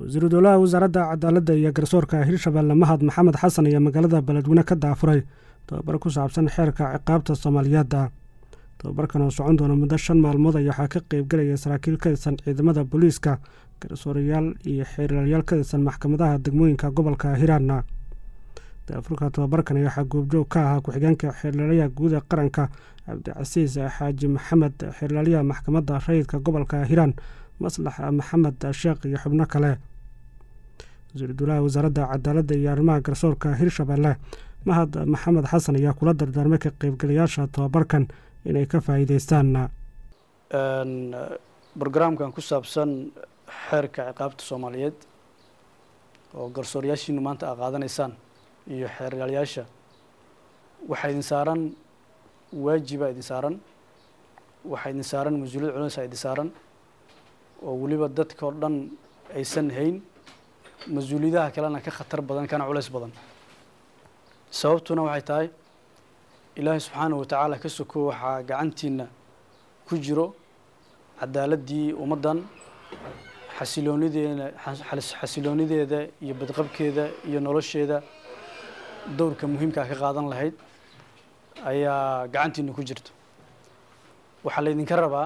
wasiiru dowlaha wasaaradda cadaaladda iyo garsoorka hirshabelle mahad maxamed xasan ayaa magaalada beledweyne ka daafuray tobabar ku saabsan xeerka ciqaabta soomaaliyeedda tobabarkan oo socon doona muddo shan maalmood ayaa waxaa ka qeybgelaya saraakiil ka tirsan ciidamada booliiska garsoorayaal iyo xeerlayaal ka tirsan maxkamadaha degmooyinka gobolka hiiraanna daafurka tobabarkan ayaa waxaa goobjoog ka ahaa ku-xigeenka xeerlaalayaha guud ee qaranka cabdicasiis xaaji maxamed xeerlaaliyaha maxkamadda rayidka gobolka hiiraan maslax maxamed sheekh iyo xubno kale wasiiru dowlaha wasaaradda cadaaladda iyo arrimaha garsoorka hirshabelle mahad maxamed xasan ayaa kula dardaarmay ka qeybgalayaasha tobabarkan inay ka faa'iideystaan brograamkan ku saabsan xeerka ciqaabta soomaaliyeed oo garsooryaashiinu maanta aa qaadanaysaan iyo xeeryaalayaasha waxaa idin saaran waajibaa idin saaran waxaa idin saaran mas-uuliyad culinsaa idin saaran oo weliba dadka oo dhan aysan hayn mas-uuliyadaha kalena ka khatar badan kana culays badan sababtuna waxay tahay ilaahay subxaanahu watacaala ka soko waxaa gacantiina ku jiro cadaaladdii ummaddan xasiloonideeda xasiloonideeda iyo badqabkeeda iyo nolosheeda dowrka muhiimkaa ka qaadan lahayd ayaa gacantiina ku jirto waxaa laydinka rabaa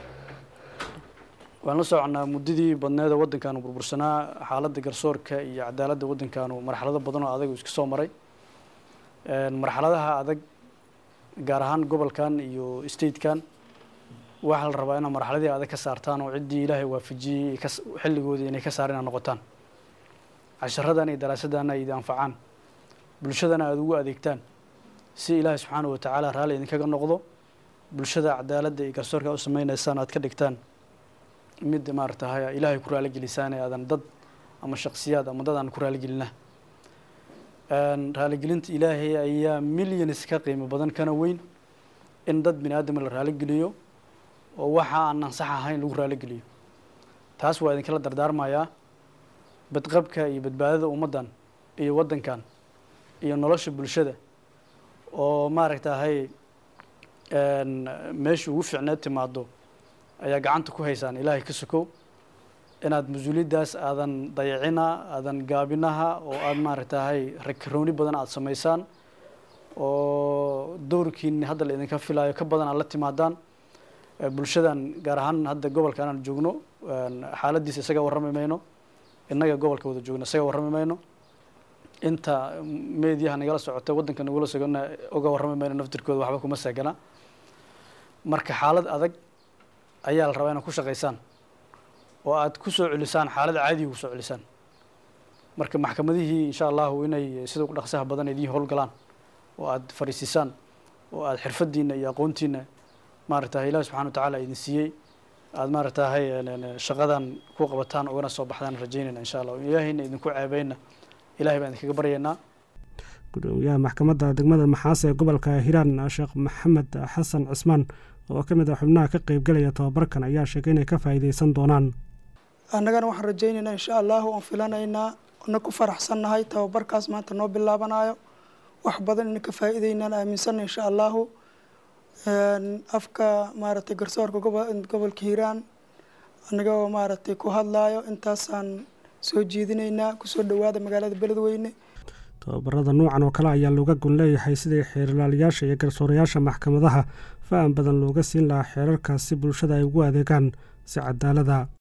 waan la soconnaa muddadii badneeda waddankaanu burbursanaa xaaladda garsoorka iyo cadaaladda waddankaanu marxalado badan oo adag uu iska soo maray marxaladaha adag gaar ahaan gobolkan iyo statekan waxaa la rabaa inaad marxaladii adag ka saartaan oo ciddii ilaahay waafajiyey xilligoodii inay ka saar inaad noqotaan casharadan iyo daraasadana ay idi anfacaan bulshadana aada ugu adeegtaan si ilaahay subxaanahu watacaala raalli idinkaga noqdo bulshada cadaaladda iyo garsoorka u sameynaysaan aad ka dhigtaan mid maaratahay ilaahay ku raaligelisaan ee aadan dad ama shaksiyaad ama dad aan ku raaligelina raaligelinta ilaahay ayaa milyanis ka qiimo badan kana weyn in dad bini aadama la raaligeliyo oo waxa aan ansax ahayn lagu raaligeliyo taas waa idinkala dardaarmayaa badqabka iyo badbaadada ummaddan iyo waddankan iyo nolosha bulshada oo maaragtahay meesha ugu fiicneed timaado ayaa gacanta ku haysaan ilaahay ka sokow inaad mas-uuliyaddaas aadan dayacina aadan gaabinaha oo aada maaragtahay rakarooni badan aada samaysaan oo dowrkiini hadda la idinka filaayo ka badan aad la timaadaan bulshadan gaar ahaan hadda gobolkan aan joogno xaaladiisa isaga warrami mayno innaga gobolka wada joogno isaga warrami mayno inta meediyaha nagala socota waddanka nagula sogona uga warrami mayno naftirkooda waxba kuma saagana marka xaalad adag ayaa la rabaa inaad ku shaqaysaan oo aad ku soo celisaan xaalad caadiga ku soo celisaan marka maxkamadihii insha allahu inay sida ugu dhaqsaha badan idiin howlgalaan oo aad fariisisaan oo aad xirfadiina iyo aqoontiina maaragtahay ilahi subxana wa tacaala idin siiyey aada maaragtahay shaqadan ku qabataan ugana soo baxdaan rajaynayna insha allah ilaahayna idinku ceebeyna ilahay baan idinkaga baryaynaa gudoomiyaha maxkamadda degmada maxaase ee gobolka hiiraan sheekh maxamed xasan cismaan oo ka mid ah xubnaha ka qeybgelaya tobabarkan ayaa sheegay inay ka faa'iideysan doonaan annagana waxaan rajaynaynaa insha allahu oon filanaynaa na ku faraxsannahay tababarkaas maanta noo bilaabanayo wax badan ina ka faa'iideynaan aaminsanna insha allahu afka maaragtay garsoorka gobolka hiiraan annagoo maaragtay ku hadlaayo intaasaan soo jeedinaynaa kusoo dhowaada magaalada beledweyne tobabarada noocan oo kale ayaa looga gon leeyahay sidii xeerlaalayaasha iyo garsoorayaasha maxkamadaha faham badan looga siin lahaa xeerarkaas si bulshada ay ugu adeegaan si cadaalada